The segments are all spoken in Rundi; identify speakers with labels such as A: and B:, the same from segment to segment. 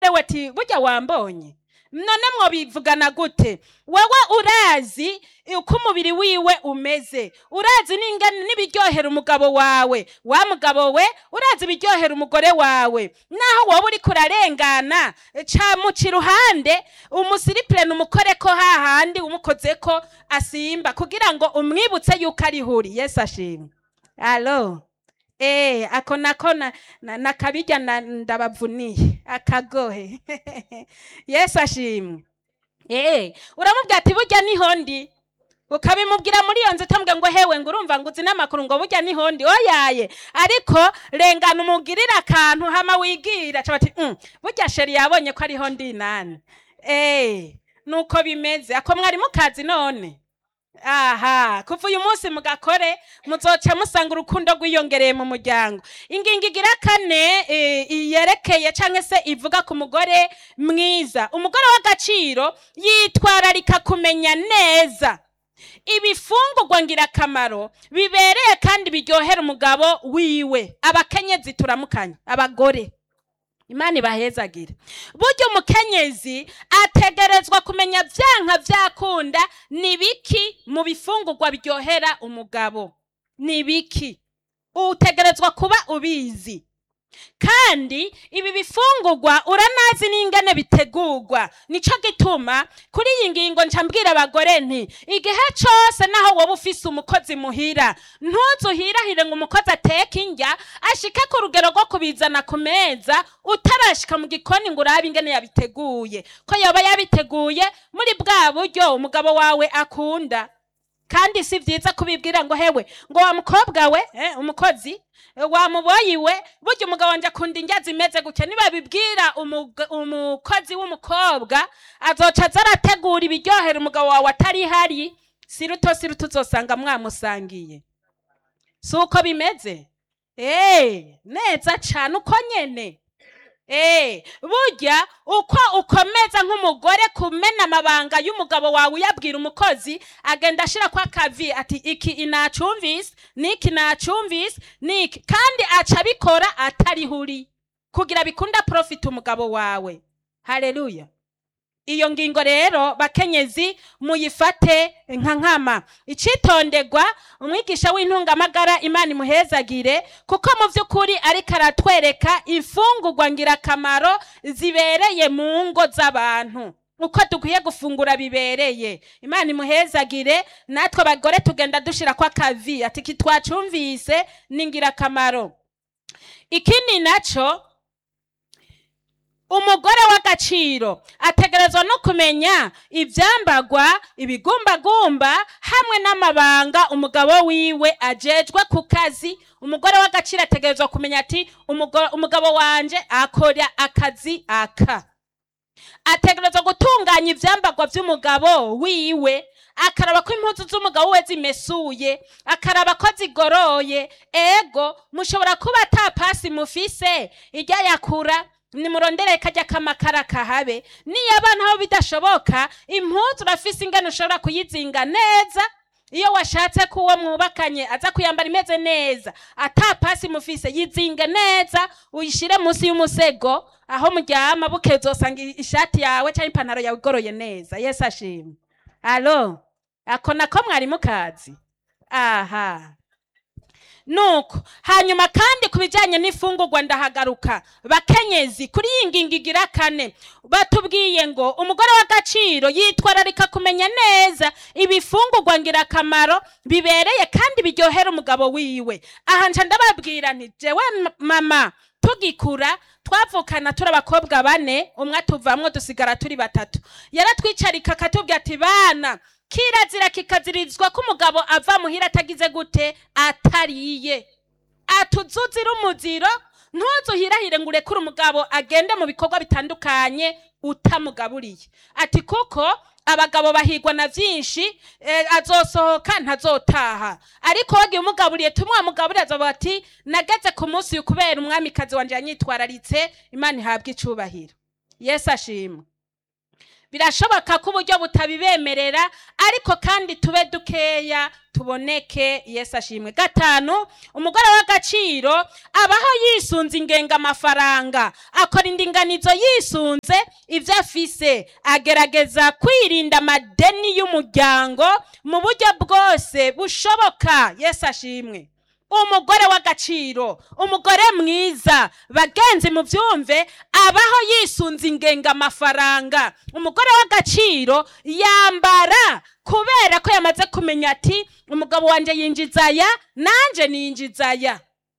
A: hewe ati burya wambonye none mwobivugana gute wewe urazi uko umubiri wiwe umeze urazi n'ingene n'ibiryohera umugabo wawe wa mugabo we urazi ibiryohera umugore wawe naho wowe uriko urarengana ca muca iruhande umusiripurene umukoreko hahandi umukozeko asimba kugira ngo umwibutse yuko ari huri yesu ashimwe alo Eh, ako nako na, na, nakabirya na, ndabavuniye akagohe yesu ashimwe Eh, uramubwira ati burya niho ndi ukabimubwira muri iyo nzu utambwe ngo hewe ngo urumva ngo uzi n'amakuru ngo burya niho ndi oyaye ariko rengana umugirire akantu hama wigira ca bati mm, burya sheri yabonye ko ariho ndi nani eh, nuko bimeze ako mwari mukazi none aha kuva uyu munsi mugakore muzoca musanga urukundo rwiyongereye mu muryango ingingo igira kane eh, yerekeye cyangwa se ivuga ku mugore mwiza umugore w'agaciro yitwararika kumenya neza ibifungurwa ngirakamaro bibereye kandi biryohera umugabo wiwe abakenyezi turamukanya abagore imana ibahezagire burya umukenyezi ategerezwa kumenya byanka byakunda ni biki mu bifungurwa biryohera umugabo ni biki utegerezwa kuba ubizi kandi ibi bifungurwa uranazi n'ingane bitegurwa nico gituma kuri iyi ngingo nca mbwira abagore nti igihe cose naho woba ufise umukozi muhira ntuzuhirahire ngo umukozi ateke indya ashike ku rugero rwo kubizana ku meza utarashika mu gikoni ngo urabe ingene yabiteguye ko yoba yabiteguye muri bwa buryo umugabo wawe akunda kandi si byiza kubibwira ngo hewe ngo wa mukobwa we eh, umukozi eh, wa muboyi we burya umugabo wanje akunda indya zimeze gutya nibabibwira umug- umukozi w'umukobwa azoca aza arategura ibiryohera umugabo wawe atari hari siruto siruto uzosanga mwamusangiye si uko bimeze Eh, neza cane uko nyene Eh, burya uko ukomeza nk'umugore kumena amabanga y'umugabo wawe uyabwira umukozi agenda ashira kwa kavi ati iki inacumvise niki nacumvise niki kandi aca abikora atari huri kugira bikunda profit umugabo wawe haleluya iyo ngingo rero bakenyezi muyifate nka nkama icitonderwa umwigisha w'intungamagara imana imuhezagire kuko mu by'ukuri ariko aratwereka imfungurwa ngirakamaro zibereye mu ngo z'abantu uko dukwiye gufungura bibereye imana imuhezagire natwe abagore tugenda dushira kwa kavi ati iki twacumvise ni ngirakamaro ikindi naco umugore w'agaciro ategerezwa no kumenya ibyambagwa ibigumbagumba hamwe n'amabanga umugabo wiwe ajejwe ku kazi umugore w'agaciro ategerezwa kumenya ati "Umugo- umugabo wanje akora akazi aka ategerezwa gutunganya ibyambagwa by'umugabo wiwe akaraba ko impuzu z'umugabo we zimesuye akaraba ko zigoroye ego mushobora kuba ata pasi mufise ijya yakura nimurondere kajya kamakara kahabe niyo abana aho bidashoboka impuzu urafise ingano ushobora kuyizinga neza iyo washatse ko uwo mwubakanye aza kuyambara imeze neza ata pasi mufise yizinge neza uyishire munsi y'umusego aho muryama buke uzosanga i- ishati yawe cyangwa ipantaro yawe igoroye neza yesu ashimwe alo ako nako mwari mukazi aha nuko hanyuma kandi ku bijyanye n'imfungurwa ndahagaruka bakenyezi kuri iyi ngingo igira kane batubwiye ngo umugore w'agaciro yitwararika kumenya neza ibifungurwa ngirakamaro bibereye kandi biryohera umugabo wiwe aha nca ndababwira nti jewe m- mama tugikura twavukana turi abakobwa bane umwe atuvamwo dusigara turi batatu yaratwicarika akatubwira ati bana kirazira kikazirizwa ko umugabo ava muhira atagize gute atariye atuzuzira umuziro ntuzuhirahire ngo urekure umugabo agende mu bikorwa bitandukanye utamugaburiye ati kuko abagabo bahigwa na byinshi eh, azosohoka ntazotaha ariko wagiye umugaburiye tumwamugaburiye azoba ati nageze ku munsi uyu kubera umwamikazi wanje yanyitwararitse imana ihabwa icubahiro yesu ashimwe birashoboka ko uburyo butabibemerera ariko kandi tube dukeya tuboneke yesu ashimwe gatanu umugore w'agaciro abaho yisunze ingenga amafaranga akora indinganizo yisunze ibyo afise agerageza kwirinda amadeni y'umuryango mu buryo bwose bushoboka yesu ashimwe umugore w'agaciro umugore mwiza bagenzi mu byumve abaho yisunze ingenga amafaranga umugore w'agaciro yambara kubera ko yamaze kumenya ati umugabo wanjye yinjiza aya nanjye ninjiza aya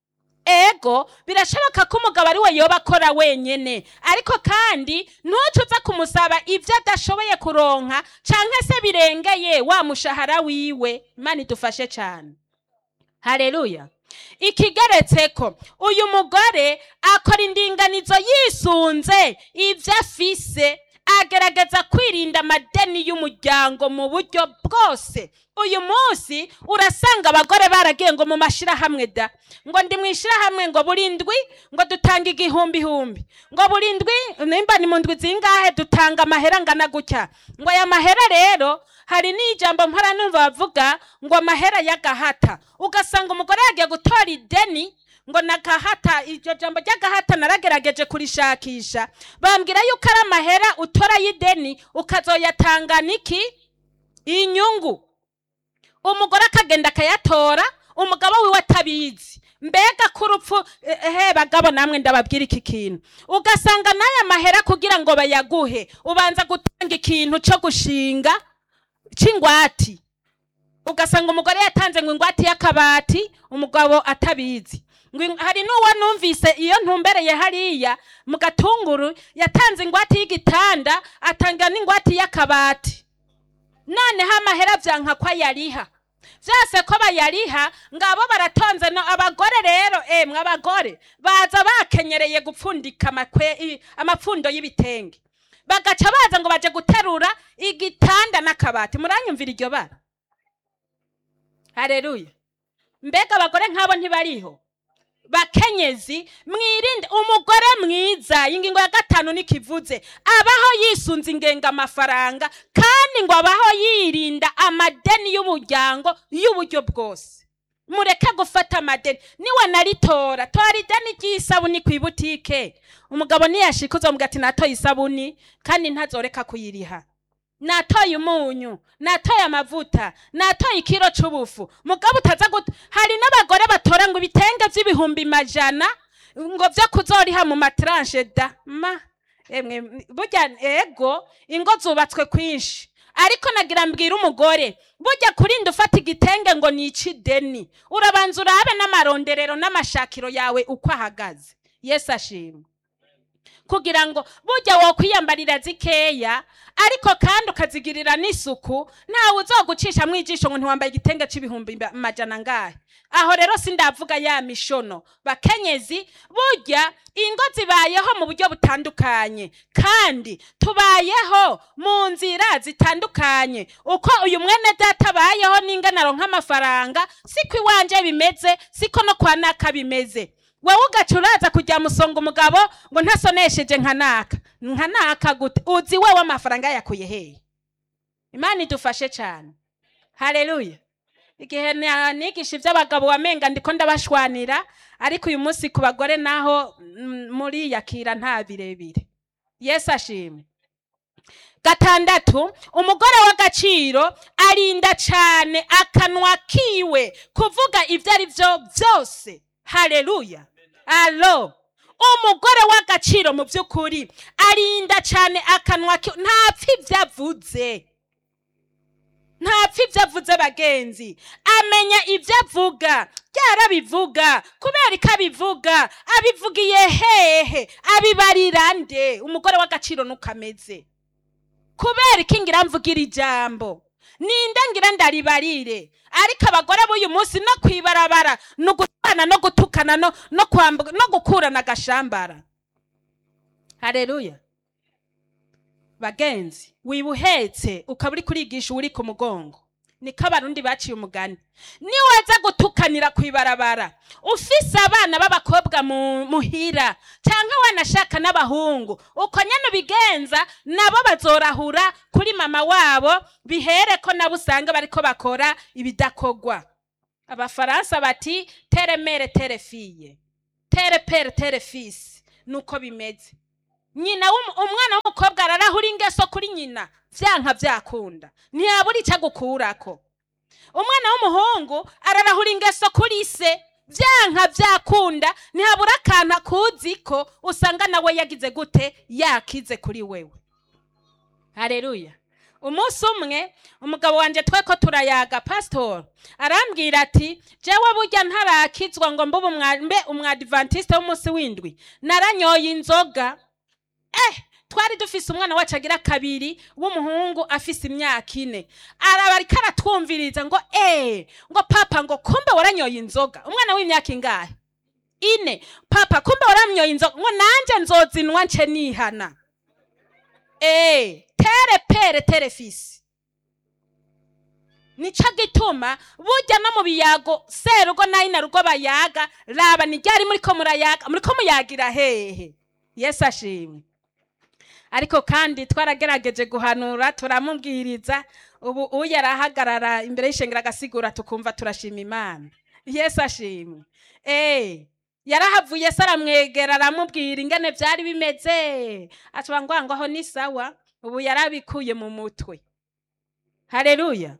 A: ego birashoboka ko umugabo ari we yoba akora wenyine ariko kandi ntucuza kumusaba ibyo adashoboye kuronka cyangwa se birengeye wa mushahara wiwe imana idufashe cyane hareruya ikigeretse ko uyu mugore akora indinganizo yisunze ibyo afise agerageza kwirinda amadeni y'umuryango mu buryo bwose uyu munsi urasanga abagore baragiye ngo mu mashyirahamwe da ngo ndi mu ishyirahamwe ngo buri ndwi ngo dutanga igihumbi ihumbi ngo buri ndwi nimba ni mu ndwi zingahe dutanga amahera angana gutya ngo aya mahera rero hari n'ijambo mpora numva bavuga ngo amahera y'agahata ugasanga umugore yagiye gutora ideni ngo nagahata iryo jambo ry'agahata naragerageje kurishakisha bambwira yuko ari amahera utora y'ideni ukazoyatangana iki inyungu umugore akagenda akayatora umugabo wiwe atabizi mbega ko urupfu he bagabo namwe ndababwira iki kintu ugasanga n'aya mahera kugira ngo bayaguhe ubanza gutanga ikintu cyo gushinga cy'ingwati ugasanga umugore yatanze ngo ingwate y'akabati umugabo atabizi hari n'uwo numvise iyo ntumbereye hariya mu gatunguru yatanze ingwate y'igitanda atanga n'ingwate y'akabati noneho amahera byanka ko ayariha byose ko bayariha ngabo baratonze no abagore rero emwe abagore baza bakenyereye gupfundika amapfundo y'ibitenge bagaca baza ngo baje guterura igitanda n'akabati muranyumvira iryo bara hareruya mbega abagore nk'abo ntibariho bakenyezi mwirinde umugore mwiza ingingo ya gatanu nikivuze abaho yisunze ingenga amafaranga kandi ngo abaho yirinda amadeni y'umuryango y'uburyo bwose mureke gufata amadeni niwe naritora tora ideni ry'isabuni ku ibutike umugabo niyashika uzomuga ati natoye isabuni kandi ntazoreka kuyiriha natoye umunyu natoye amavuta natoye ikiro c'ubufu mugabo utaza guta hari n'abagore batora ngo ibitenge vy'ibihumbi majana ngo vyo kuzoriha mu matranche da ma emwe burya ego ingo zubatswe kwinshi ariko nagira mbwira umugore burya kurinda ufata igitenge ngo nici ideni urabanza urabe n'amaronderero n'amashakiro yawe uko ahagaze yesu ashimwe kugira ngo burya wokwiyambarira zikeya ariko kandi ukazigirira n'isuku ntawe uzogucisha mu ijisho ngo ntiwambaye igitenge c'ibihumbi majana ngahe aho rero sindavuga ya mishono bakenyezi burya ingo zibayeho mu buryo butandukanye kandi tubayeho mu nzira zitandukanye uko uyu mwene data abayeho n'inganaro nk'amafaranga siko iwanje bimeze siko no kwa naka bimeze wowe ugaca uraza kujya musonga umugabo ngo ntasonesheje nka naka nka naka gute uzi we w'amafaranga yakuye hehe imana idufashe cyane hareruya igihe nigisha iby'abagabo wamenga ndiko ndabashwanira ariko uyu munsi ku bagore naho muriyakira nta birebire yesu ashimwe gatandatu umugore w'agaciro arinda cyane akanwa kiwe kuvuga ibyo ari byo byose hareruya alo umugore w'agaciro mu by'ukuri arinda cyane akanwa kiwe ntapfa ibyo avuze ntapfa ibyo avuze bagenzi amenya ibyo avuga byarabivuga kubera ko abivuga abivugiye hehe abibarira nde umugore w'agaciro nuko ameze kubera ko ngira mvugira ijambo ninde ngira ndaribarire ariko abagore b'uyu munsi no kwibarabara ni ugutana no gutukana no kwambuka no gukurana agashambara hareruya bagenzi wiba uhetse ukaba uri kurigisha uri ku mugongo niko abarundi baciye umugani niwaza gutukanira ku ibarabara ufise abana b'abakobwa mu- muhira cyangwa wanashaka n'abahungu uko nyene ubigenza nabo bazorahura kuri mama wabo bihere ko nabo usanga bariko bakora ibidakogwa abafaransa bati tere mere tere fille tere pere tere fils nuko bimeze nyina w'umu- umwana w'umukobwa ararahura ingeso kuri nyina vyanka vyakunda ntiyabura ico agukurako umwana w'umuhungu ararahura ingeso kuri se vyanka vyakunda ntihabura akantu akuziko usanga nawe yagize gute yakize kuri wewe hareruya umunsi umwe umugabo wanje tweko turayaga pasitori arambwira ati jewe burya ntarakizwa ngo mbe umwa- mbe umwadivantiste w'umunsi w'indwi naranyoye inzoga eh twari dufise umwana wacu agira kabiri w'umuhungu afise imyaka ine araba ariko aratwumviriza ngo eh ngo papa ngo kumbe waranyoye inzoga umwana w'imyaka ingahe ine papa kumbe waranyoye inzoga ngo nanje nzozinwa nce nihana eh tere pere tere fisi nico gituma burya no mu biyago serugo nayo na rugo bayaga raba ni ryari muriko murayaga muriko muyagira hehe yesu ashimwe ariko kandi twaragerageje guhanura turamubwiriza ubu uyu arahagarara imbere y'ishengero agasigura tukumva turashima imana yesu ashimwe eh yarahavuye se aramwegera aramubwira ingene byari bimeze acuba ngo ngo aho ni sawa ubu yarabikuye mu mutwe hareruya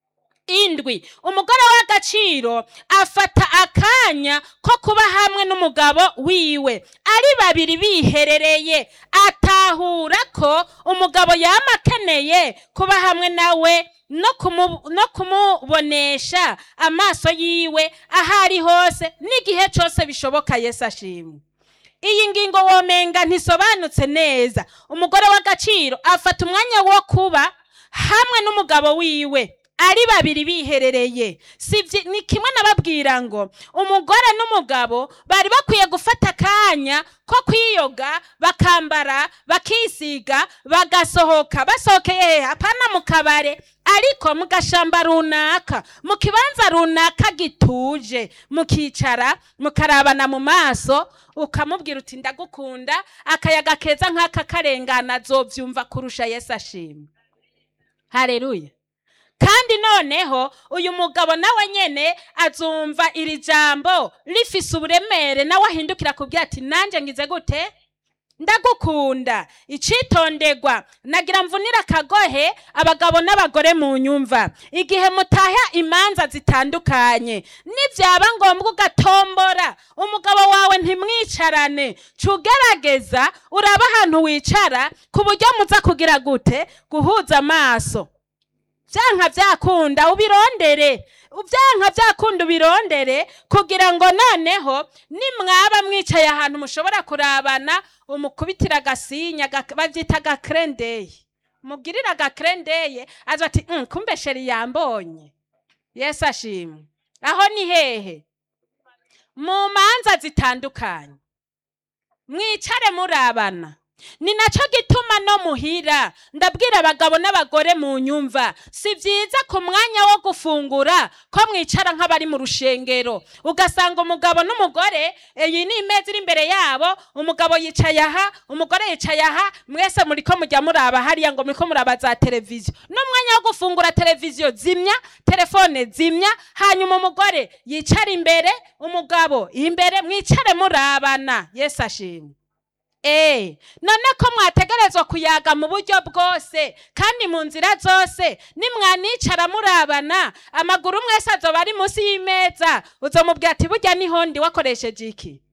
A: indwi umugore w'agaciro afata akanya ko kuba hamwe n'umugabo wiwe ari babiri biherereye atahura ko umugabo yama akeneye kuba hamwe nawe no kumu- no kumubonesha amaso yiwe aho ari hose n'igihe cyose bishoboka yesu ashimwe iyi ngingo womenga ntisobanutse neza umugore w'agaciro afata umwanya wo kuba hamwe n'umugabo wiwe ari babiri biherereye sivyi ni kimwe nababwira ngo umugore n'umugabo bari bakwiye gufata akanya ko kwiyoga bakambara bakisiga bagasohoka basohokeye hehe apana mu kabare ariko mu gashamba runaka mu kibanza runaka gituje mukicara mukarabana mu maso ukamubwira uti ndagukunda akayaga keza nk'aka karengana azovyumva kurusha yesu ashimwe hareruya kandi noneho uyu mugabo nawe nyene azumva iri jambo rifise uburemere nawe ahindukira kubwira ati nanjye ngize gute ndagukunda icitondegwa nagira mvunira akagohe abagabo n'abagore mu nyumva igihe mutaha imanza zitandukanye nibyaba ngombwa ugatombora umugabo wawe ntimwicarane cugerageza uraba ahantu wicara ku buryo muza kugira gute guhuza amaso byanka byakunda ubirondere byanka byakunda ubirondere kugira ngo noneho nimwaba mwicaye ahantu mushobora kurabana umukubitira agasinya gak- babyita agakrendeye mubwirire agakrendeye aza ati "Mm, kumbe sheri yambonye yesu ashimwe aho ni hehe mu manza zitandukanye mwicare murabana ni nacyo gituma no muhira ndabwira abagabo n'abagore mu nyumva si byiza ku mwanya wo gufungura ko mwicara nk'abari mu rushengero ugasanga umugabo n'umugore iyi ni imeza iri imbere yabo umugabo yicaye aha umugore yicaye aha mwese muri ko mujya muraba hariya ngo muri ko muraba za televiziyo n'umwanya wo gufungura televiziyo zimya telefone zimya hanyuma umugore yicara imbere umugabo imbere mwicare murabana yesu ashimwe Eh, none ko mwategerezwa kuyaga mu buryo bwose kandi mu nzira zose nimwanicara murabana amaguru mwese azoba ari munsi y'imeza uzomubwira ati burya niho ndi wakoresheje iki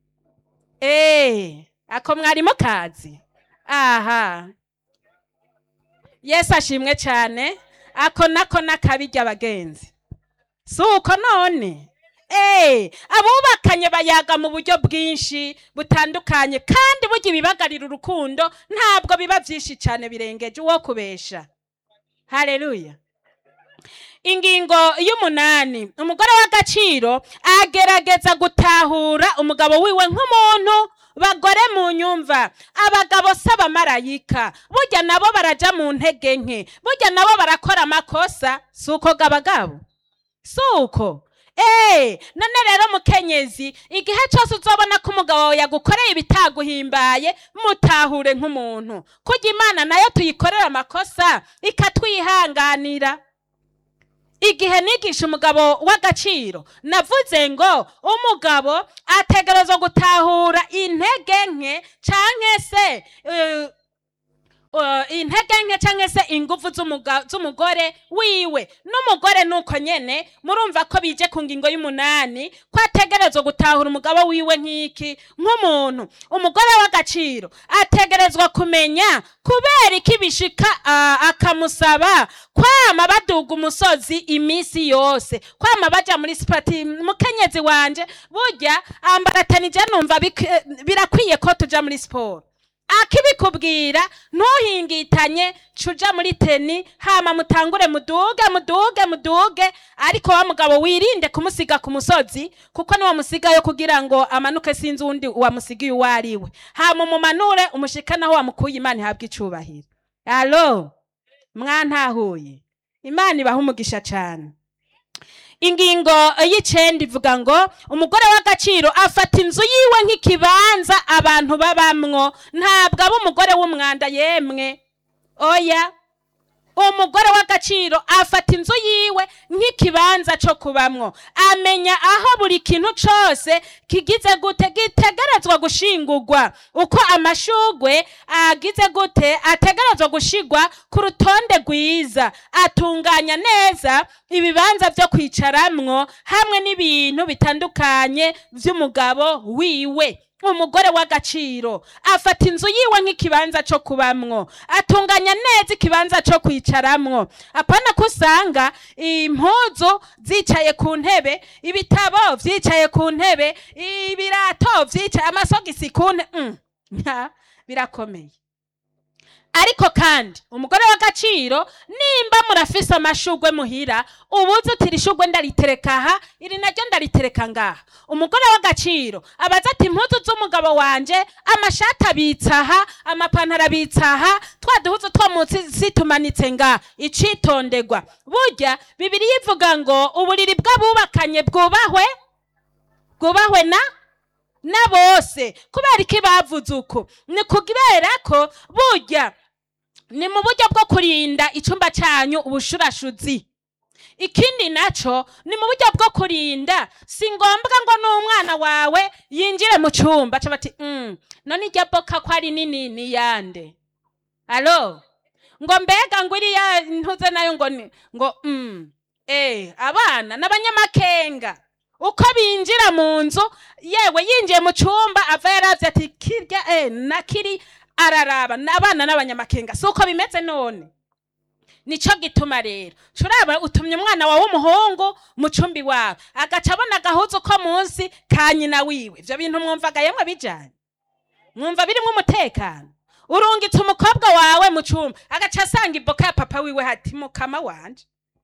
A: Eh, ako mwarimo kazi aha yesu ashimwe cyane ako nako n'akabirya abagenzi si uko none Eh, abubakanye bayaga mu buryo bwinshi butandukanye kandi burya ibibagarira urukundo ntabwo biba byinshi cyane birengeje uwo kubesha hareruya ingingo y'umunani umugore w'agaciro agerageza gutahura umugabo wiwe nk'umuntu bagore mu nyumva abagabo si abamarayika burya nabo baraja mu ntege nke burya nabo barakora amakosa si uko gabagabo si uko eee none rero mukenyezi igihe cyose uzobona ko umugabo wawe yagukoreye ibitaguhimbaye mutahure nk'umuntu kurya imana nayo tuyikorera amakosa ikatwihanganira igihe nigisha umugabo w'agaciro navuze ngo umugabo ategerezwa gutahura intege nke canke se eh, uh, intege nke canke se ingufu z'umuga- z'umugore wiwe n'umugore nuko nyene murumva ko bije ku ngingo y'umunani ko ategerezwa gutahura umugabo wiwe nk'iki nk'umuntu umugore w'agaciro ategerezwa kumenya kubera iki bishika ah, akamusaba kwama baduga umusozi iminsi yose kwama baja muri sipati mukenyezi wanje burya ambaratanije numva bik- birakwiye ko tuja muri siporo akibikubwira ntuhingitanye cuja muri teni hama mutangure muduge muduge muduge ariko wa mugabo wirinde kumusiga ku musozi kuko niwo musigayo kugira ngo amanuke sinzi uwundi wamusigiye uwo ari we hama umumanure umushikane aho wamukuye imana ihabwa icubahiro alo mwantahuye imana ibaha umugisha cane ingingo y'icenda ivuga ngo umugore w'agaciro afata inzu yiwe nk'ikibanza abantu babamwo ntabwo aba umugore w'umwanda yemwe oya umugore w'agaciro afata inzu yiwe nk'ikibanza cyo kubamwo amenya aho buri kintu cose kigize gute gitegerezwa gushingurwa uko amashugwe agize gute ategerezwa gushigwa ku rutonde rwiza atunganya neza ibibanza vyo kwicaramwo hamwe n'ibintu bitandukanye vy'umugabo wiwe umugore w'agaciro afata inzu yiwe nk'ikibanza cyo kubamwo atunganya neza ikibanza cyo kwicaramwo apana ko usanga impuzu zicaye ku ntebe ibitabo vyicaye ku ntebe ibirato vyicaye amasogisi ku ntebe mm. nka, birakomeye ariko kandi umugore w'agaciro nimba murafise amashugwe muhira ubuze uti iri shugwe ndaritereka aha iri naryo ndaritereka ngaha umugore w'agaciro abaza ati impuzu z'umugabo wanje amashati abitsa aha amapantaro abitsa aha twa duhuzu two munsi tumanitse ngaha icitonderwa burya bibiriya ivuga ngo uburiri bw'abubakanye bwubahwe bwubahwe na na bose kubera iki bavuze uko ni kubera ko burya ni mu buryo bwo kurinda icyumba cyanyu ubushurashuzi ikindi naco ni mu buryo bwo kurinda si ngombwa ngo n'umwana wawe yinjire mu cyumba aca bati mm, none irya boka ko ari nini ni yande alo ngo mbega ngo iriya ntuze nayo ngo ni ngo mm, eh abana n'abanyamakenga uko binjira mu nzu yewe yinjiye mu cyumba ava yaravye ati kirya eh nakiri araraba n'abana n'abanyamakenga si uko bimeze none nico gituma rero curaba utumye umwana wawe w'umuhungu mu cumbi wawe agaca abona agahuzu ko munsi ka nyina wiwe ivyo bintu mwumvaga yemwe bijanye mwumva birimwo umutekano urungitse umukobwa wawe mu cumba agaca asanga iboka ya papa wiwe hati mukama wanje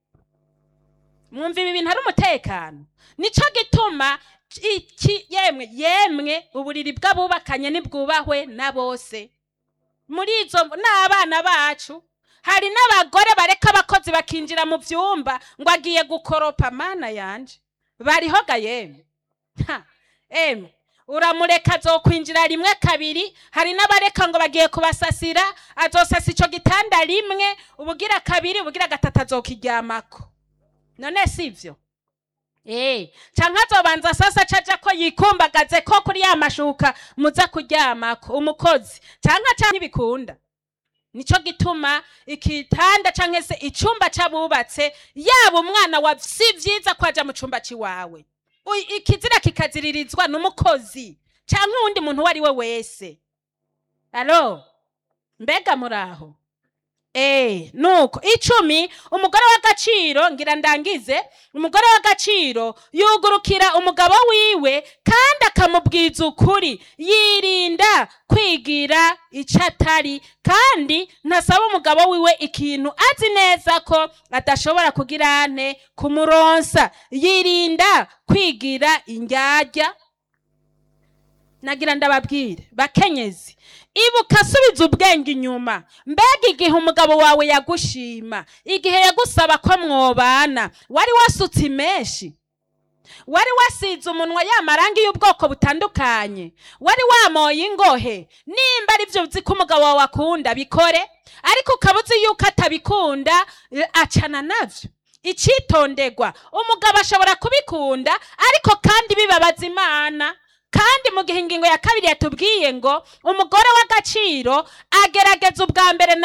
A: mwumva ibi bintu ari umutekano nico gituma iki yemwe yemwe uburiri bw'abubakanye nibwubahwe na bose muri izo n'abana bacu hari n'abagore bareka abakozi bakinjira mu vyumba ngo agiye gukoropa mana yanje bariho ga yemwe Ha, emwe uramureka azokwinjira rimwe kabiri hari n'abareka ngo bagiye kubasasira azosasa ico gitanda rimwe ubugira kabiri ubugira gatatu azokiryamako none sivyo Eh, canke azobanza sasa caja ko yikumbagaze ko kuri ya mashuka muza kuryamako umukozi canke canke bikunda nico gituma ikitanda canke se icumba c'abubatse yaba umwana wa si vyiza ko aja mu cumba ciwawe Ui- ikizira kikaziririzwa n'umukozi canke uwundi muntu uwo ari we wese alo mbega muraho Eh, nuko icumi umugore w'agaciro ngira ndangize umugore w'agaciro yugurukira umugabo wiwe kandi akamubwiza ukuri yirinda kwigira icyo atari kandi ntasaba umugabo wiwe ikintu azi neza ko adashobora kugira ane kumuronsa yirinda kwigira indyarya nagira ndababwire bakenyezi ibuka asubiza ubwenge inyuma mbega igihe umugabo wawe yagushima igihe yagusaba ko mwobana wari wasutse imenshi wari wasize umunwa y'amarangi y'ubwoko butandukanye wari wamoye ingohe nimba ari byo uzi ko umugabo wawe akunda bikore ariko ukaba uzi yuko atabikunda eh, acana navyo icitondegwa umugabo ashobora kubikunda ariko kandi bibabaza imana kandi mu gihe ingingo ya kabiri yatubwiye ngo umugore w'agaciro agerageza ubwa mbere na